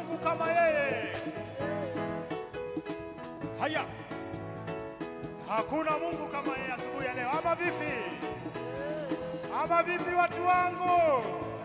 Mungu kama yeye. Haya, hakuna Mungu kama yeye asubuhi ya leo, ama vipi? Ama vipi, watu wangu?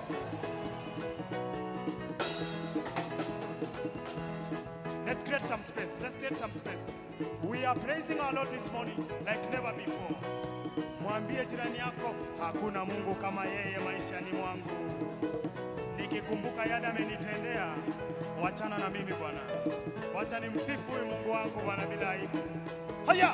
Let's create some space. Let's create some space. We are praising our Lord this morning like never before. Mwambie jirani yako, hakuna Mungu kama yeye maishani mwangu. Nikikumbuka yale amenitendea, wachana na mimi Bwana, wacha nimsifu huyu Mungu wangu Bwana bila aibu. Haya,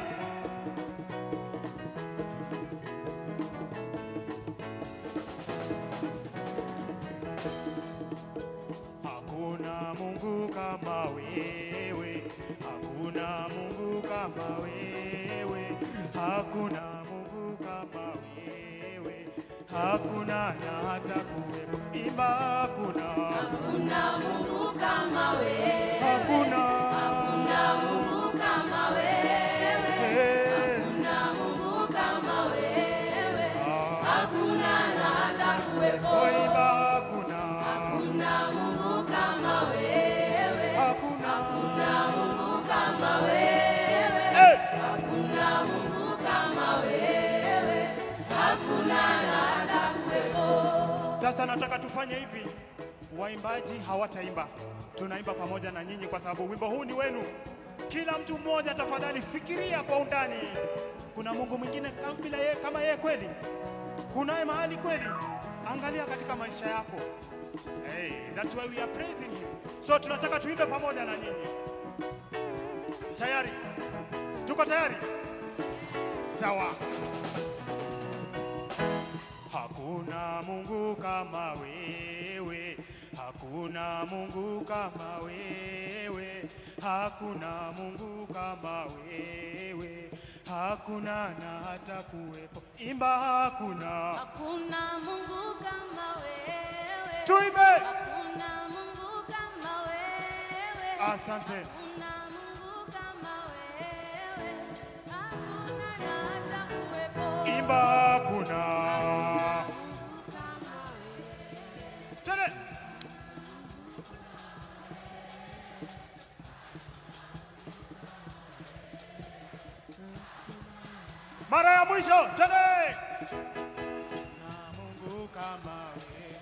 hakuna Mungu kama wewe, hakuna Mungu kama wewe, hakuna Mungu kama wewe, hakuna na hata kuwepo. Imba hakuna, Hakuna Mungu kama wewe, hakuna, hakuna Mungu kama wewe, eh, hakuna Mungu kama wewe, hakuna na hata kuwepo. oh, imba hakuna, Hakuna Mungu kama wewe, hakuna, hakuna Mungu kama wewe, eh, hakuna Mungu kama wewe, hakuna na hata kuwepo. Sasa nataka tufanye hivi, waimbaji hawataimba, tunaimba pamoja na nyinyi, kwa sababu wimbo huu ni wenu. Kila mtu mmoja, tafadhali fikiria kwa undani, kuna Mungu mwingine kama bila yeye, kama yeye kweli? Kunaye mahali kweli? Angalia katika maisha yako. Hey, that's why we are praising him. So tunataka tuimbe pamoja na nyinyi. Tayari? Tuko tayari? Sawa. Hakuna Mungu kama wewe, hakuna Mungu kama wewe, hakuna Mungu kama wewe, hakuna na hata kuwepo. Imba hakuna, Hakuna Mungu kama wewe. tuimbe. Hakuna Mungu kama wewe. Asante. Hakuna Mungu kama wewe. Hakuna na hata kuwepo. Imba hakuna. Mungu kama wewe. Tene. Mara ya mwisho tene. Na Mungu kama wewe.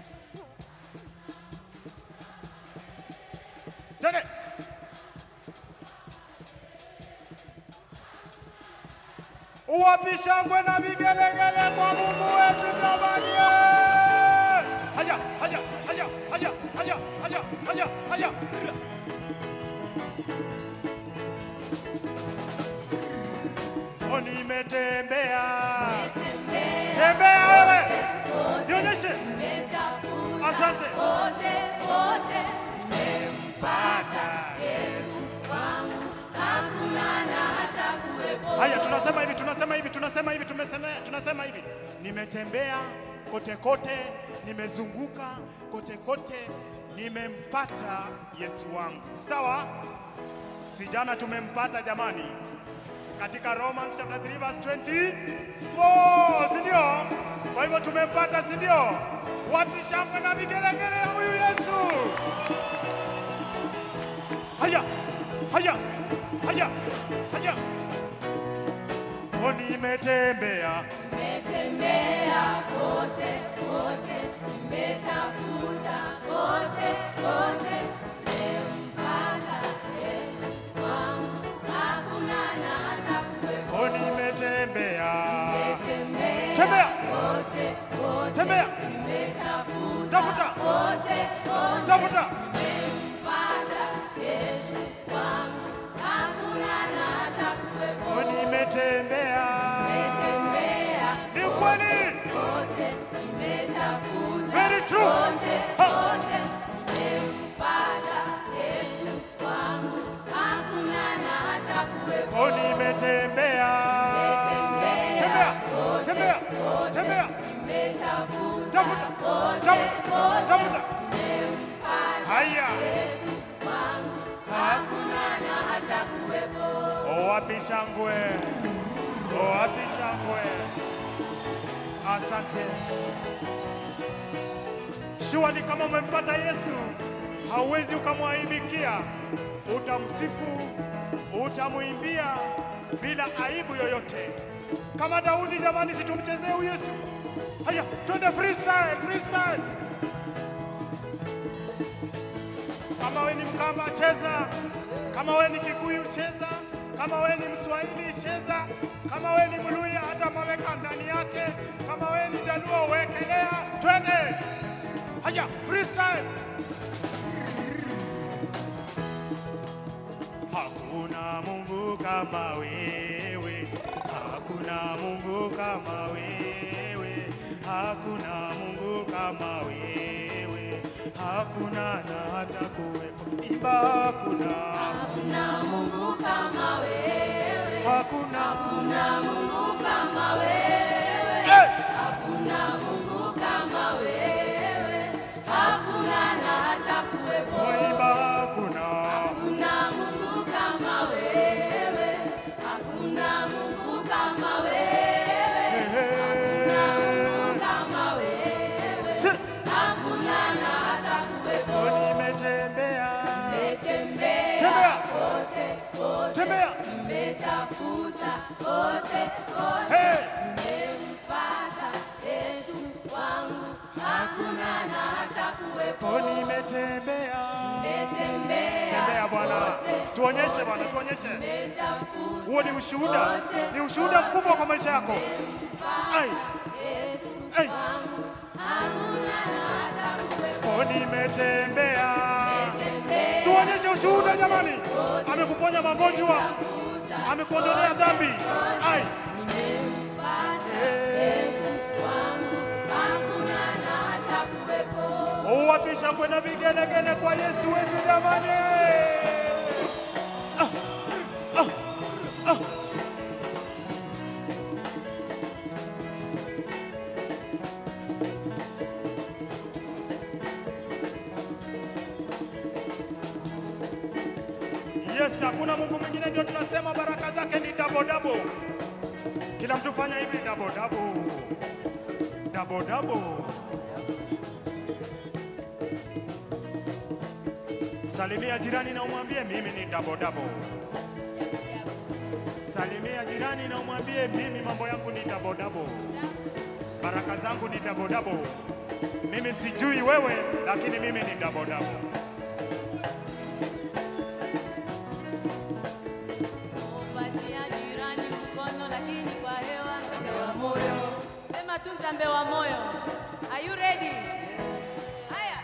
Tene. Uwapi shangwe na vigelegele kwa Mungu wetu jamani! Haya, haya, haya, haya, haya, haya, haya, haya. Oh, nimetembea. Tembea Tembea wewe. kote, Nionyeshe. nimetafuta Asante. kote, kote, nimempata Yesu wangu. Hakuna na hata kuwepo. Haya, tunasema hivi, tunasema hivi, tunasema hivi, tumesema, tunasema hivi. Nimetembea kote kote, nimezunguka kote kote, nimempata Yesu wangu. Sawa? Si jana tumempata jamani, katika Romans chapter 3 verse 24, si ndio? Kwa hivyo tumempata, si ndio? Wapi shangwe na vigelegele ya huyu Yesu? Haya, haya, haya, haya. Oh, nimetembea Nimetembea kote kote, nimetafuta kote kote, nimempata Yesu wangu. Hakuna na hata kuwepo. Oh, nimetembea. Nimetembea Tembea, kote kote, tembea, nimetafuta tafuta, kote kote, tafuta. nimempata Yesu wangu. Hakuna na hata kuwepo. Oh, nimetembea. Nimetembea Ni kweli. kote, nimetafuta Very true. kote Ha. kote, nimempata Yesu wangu. Hakuna na hata kuwepo. Oh, nimetembea. Tembea, tembea, tembea. Nimetafuta Tafuta, tafuta, tafuta. Haya. wangu. Hakuna na hata kuwepo. Oh, wapi shangwe? Oh, wapi shangwe? Asante. Shua ni kama umempata Yesu, hauwezi ukamwaibikia, utamsifu, utamwimbia bila aibu yoyote. Kama Daudi, jamani, situmchezee huyu Yesu. Haya, twende freestyle, freestyle. Kama we ni Mkamba cheza, kama we ni Kikuyu cheza, kama we ni Mswahili cheza, kama we ni Mluya hata maweka ndani yake, kama we ni Jaluo wekelea, twende. Haya, freestyle. Hakuna Mungu kama wewe, hakuna Mungu kama wewe, hakuna Mungu kama wewe, hakuna na hata kuwepo. Imba hakuna, Hakuna Mungu kama wewe, hakuna, hakuna Mungu kama wewe, Eh! hakuna Mungu kama wewe, hakuna na hata kuwepo. Imba hakuna, Hakuna Mungu kama wewe, hakuna Mungu kama wewe, hakuna Mungu kama wewe, Si- hakuna na hata kuwepo. nimetembea, Tembea tembea, kote kote, tembea, mmetafuta kote kote, hey! mmempata Yesu wangu, hakuna na hata kuwepo. nimetembea. Tembea Tembea Bwana, tuonyeshe Bwana, tuonyeshe. mmetafuta Huo ni ushuhuda, ni ushuhuda mkubwa kwa maisha yako. Ai, Yesu ai, wangu, hakuna na hata kuwepo. oh, nimetembea. Tembea Tuonyeshe ushuhuda jamani, amekuponya magonjwa, amekuondolea dhambi. Ai, nimempata Yesu wangu, hakuna na hata kuwepo. uwapi shangwe na vigelegele kwa Yesu wetu jamani. Ah, ah, ah. Yes, hakuna Mungu mwingine, ndio tunasema baraka zake ni double double. Kila mtu fanya hivi double double. Double double. Salimia jirani na umwambie mimi ni double double. Salimia jirani na umwambie mimi mambo yangu ni double double. Baraka zangu ni double double. Mimi sijui wewe, lakini mimi ni double double. Upatia jirani mkono lakini kwa hewa. Sema tu Nzambe wa moyo. Are you ready? Haya.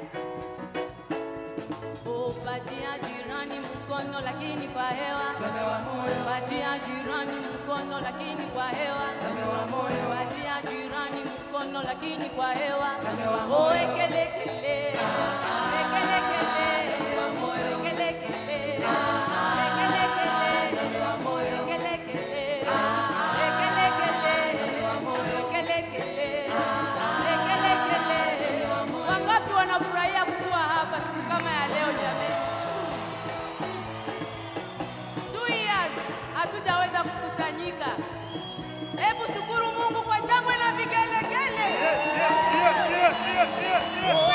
Upatia jirani mkono lakini kwa hewa. Upatia jirani mkono lakini kwa hewa. Upatia jirani mkono lakini kwa hewa. Oh, ekelekele. Ekelekele. Ekelekele. Wangapi wanafurahia kuwa hapa siku kama ya leo jamani? Two years hatujaweza kukusanyika. Hebu shukuru Mungu kwa shangwe na vigelegele. Yeah, yeah, yeah, yeah, yeah, yeah.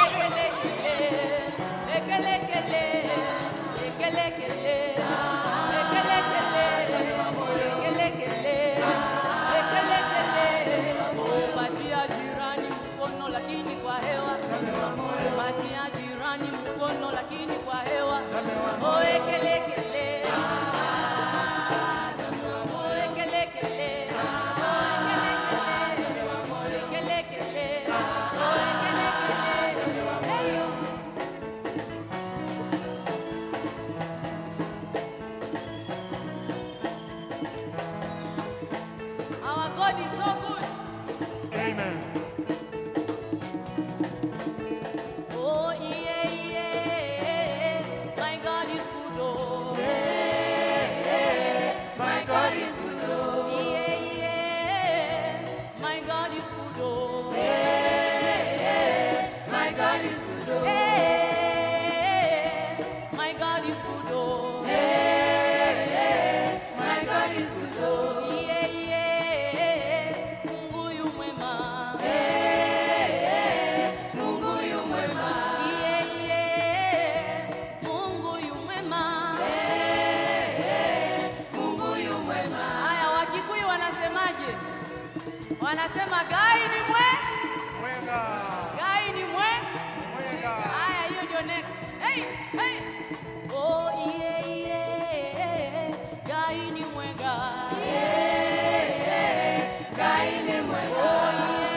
wanasema gai ni mwe, Mwenga. gai ni mwe. Mwenga. Haya, hiyo ndio next. Hey, hey. Oh, yeah, yeah. Gai ni mwenga. Oh, yeah, yeah. Gai ni mwenga.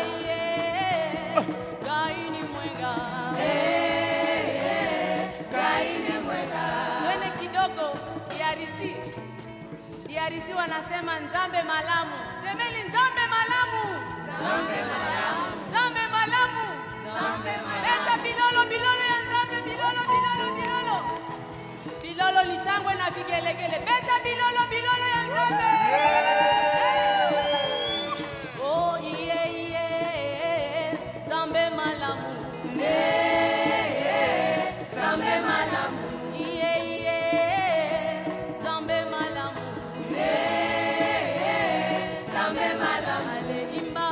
Twende kidogo DRC. DRC wanasema nzambe malamu. Semeni nzambe malamu. Nzambe malamu. Leta bilolo bilolo ya nzambe bilolo bilolo bilolo. Bilolo lishangwe na vigelegele. Beta bilolo bilolo ya nzambe. Oh iye iye. Nzambe malamu. Nzambe malamu. Iye iye. Nzambe malamu. Nzambe malamu. Ale imba.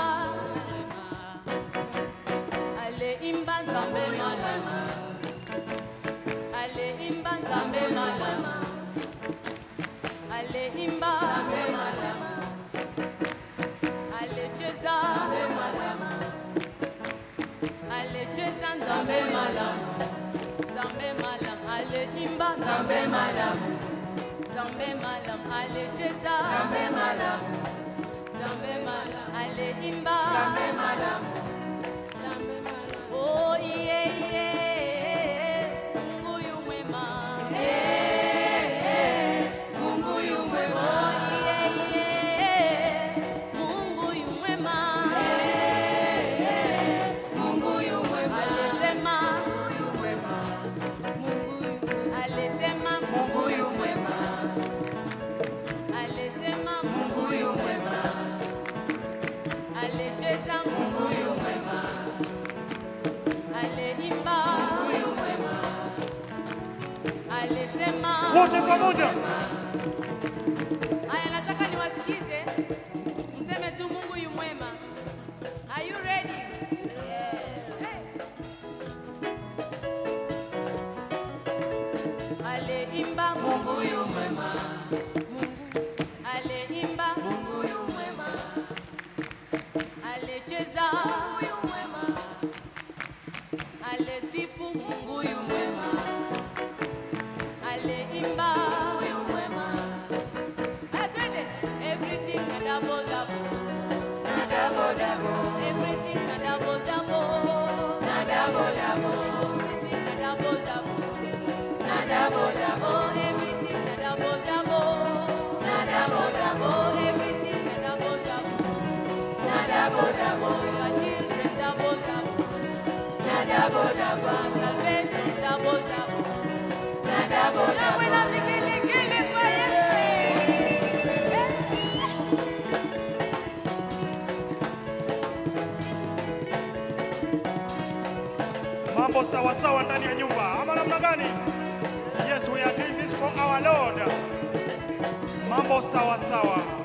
Ale imba nzambe malamu. Ale imba nzambe malamu. Ale imba nzambe malamu. Ale cheza nzambe malamu. Ale cheza nzambe malamu. Nzambe malamu. Ale imba nzambe malamu. Nzambe malamu. Ale cheza nzambe malamu. Nzambe malamu. Ale imba nzambe malamu. Nzambe malamu. Oh iye iye. Mungu yu mwema. Mungu yu mwema. Oh iye iye. Mungu yu mwema. Mungu yu mwema. Alisema Mungu yu mwema. Mungu yu alisema Mungu yu mwema. Alisema Mungu yu mwema. Alicheza Mungu yu mwema. Aliimba Mungu yu mwema. Alisema Wote pamoja. Haya, nataka niwasikize mseme tu Mungu yu mwema. Are you ready? Yes. Hey. Aliimba Mungu yu mwema. Mungu aliimba Mungu yu mwema. Alicheza Mungu yu mwema. Alisifu Mungu yu mwema. Aliimba Mungu yu mwema. Haya, twende. Everything na double double. Na double double. Everything na double double. Na double double. Everything na double double. Na double double. Oh, everything na double double. Na double double. Oh, everything na double double. Na double double. Your children double double. Na double double. Your salvation double double. Na double double. Na buena vigelegele kwa Yesu. Mambo sawa sawa ndani ya nyumba ama namna gani? Yes, we are doing this for our Lord. Mambo sawa sawa.